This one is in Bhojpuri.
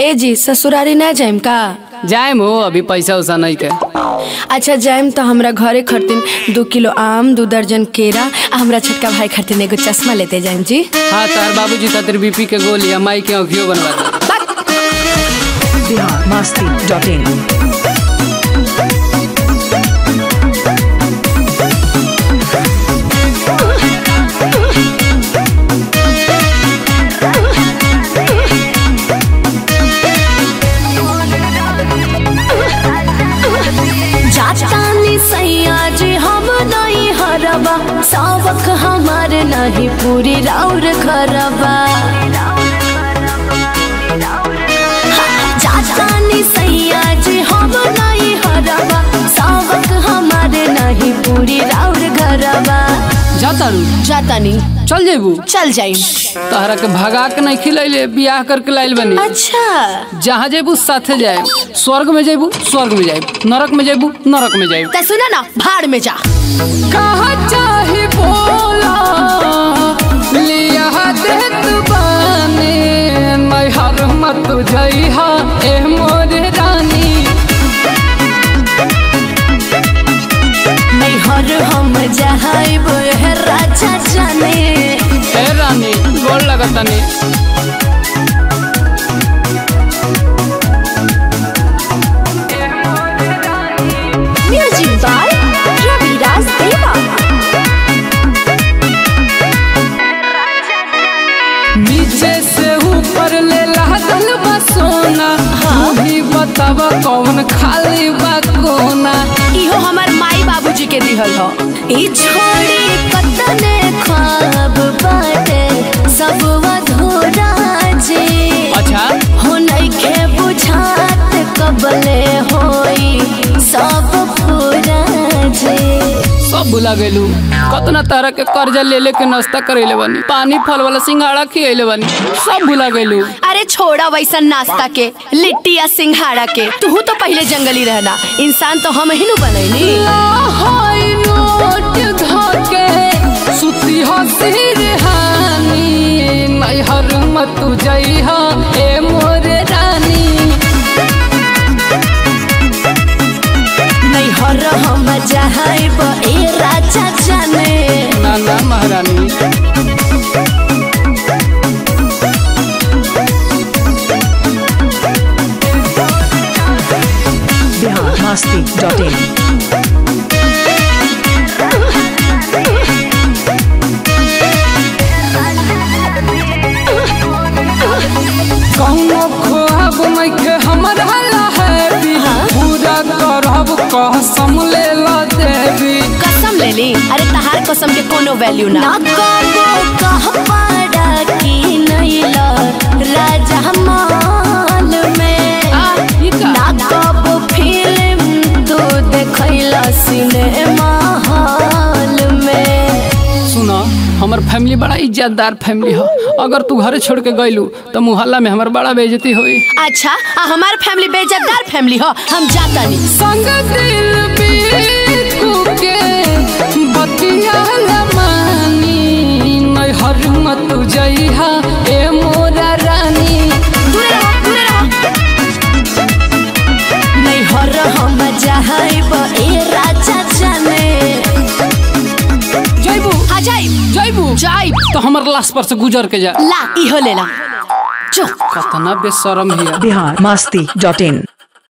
ए जी ससुरारी ना जाइम का जाए हो अभी पैसा उसा नहीं के अच्छा जाइम तो हमरा घरे खरतीन दो किलो आम दो दर्जन केरा आ हमरा छोटका भाई खरतीन एगो चश्मा लेते जाइम जी हाँ तार बाबूजी खातिर बीपी के गोली आ माई के अखियो बनवा दे बिहार मस्ती डॉट इन जातानी सैया जी हम नहीं हरबा सावक हमार नहीं पूरी राउर खरबा जातानी सैया जी हम नहीं हरबा सावक हमार नहीं पूरी राउर घरबा जाता रू जातानी चल जेबू चल जाइम तहरा के भगा के नहीं खिलैले बियाह करके लाइल बनी अच्छा जहाँ जेबू साथे जाए स्वर्ग में जेबू स्वर्ग में जाए नरक में जेबू नरक में जाए तो सुना ना भाड़ में जा कहा चाहे बोला लिया देत बानी मैं हर मत जइहा ए मोर रानी नहीं हर हम जहाइब है राजा जाने ए रानी गोल लगतनी म्यूजिक बाय रविराज देवा नीचे से ऊपर ले लागल बा सोना तू ही बतावा कौन खाली बा कोना इहो हमार माई बाबूजी के दिहल हो ई छोड़ी कतने ख्वाब बाटे सब अधूरा जे अच्छा हो नइखे बुझात कबले होई सब पूरा जे सब भुला गइलू कतना तरह के कर्जा ले ले के नाश्ता करेले बनी पानी फल वाला सिंघाड़ा खियले बनी सब भुला गइलू अरे छोड़ा वैसा नाश्ता के लिट्टी या सिंघाड़ा के तू तो पहले जंगली रहना इंसान तो हम ही नु बनैनी हाय नोट धके सुती हसी हानी मैं हर मत जइहा ए मोर रानी नहीं हर हम जहाइब ए राजा जाने ना ना महारानी बिहार मस्ती डॉट इन कौनो ख्वाब मैके हमरा ला है पूरा करब कसम ले ला देवी कसम ले ली अरे तहार कसम के कोनो वैल्यू ना ना कबो कह पाड़ा की नहीं ला राजा माल में ना कबो फिल्म तू देखैला सिनेमा हॉल में सुना हमर फैमिली बड़ा इज्जतदार फैमिली हो अगर तू घरे छोड़ के गइलू तो मुहल्ला में हमर बड़ा बेइज्जती होई अच्छा आ हमार फैमिली बेइज्जतदार फैमिली हो हम जाता नहीं संग दिल बीकू के बतिया मानी नहीं हर मत जइहा ए मोरा रानी दूरे रहो दूरे रहो नहीं हर हम जहाइब ए राजा जाने जइबू आ जाइब जइबू जाइब तो हमर लाश पर से गुजर के जा ला इहो ले ला चुप कतना बेशरम हिया बिहार मस्ती डॉट इन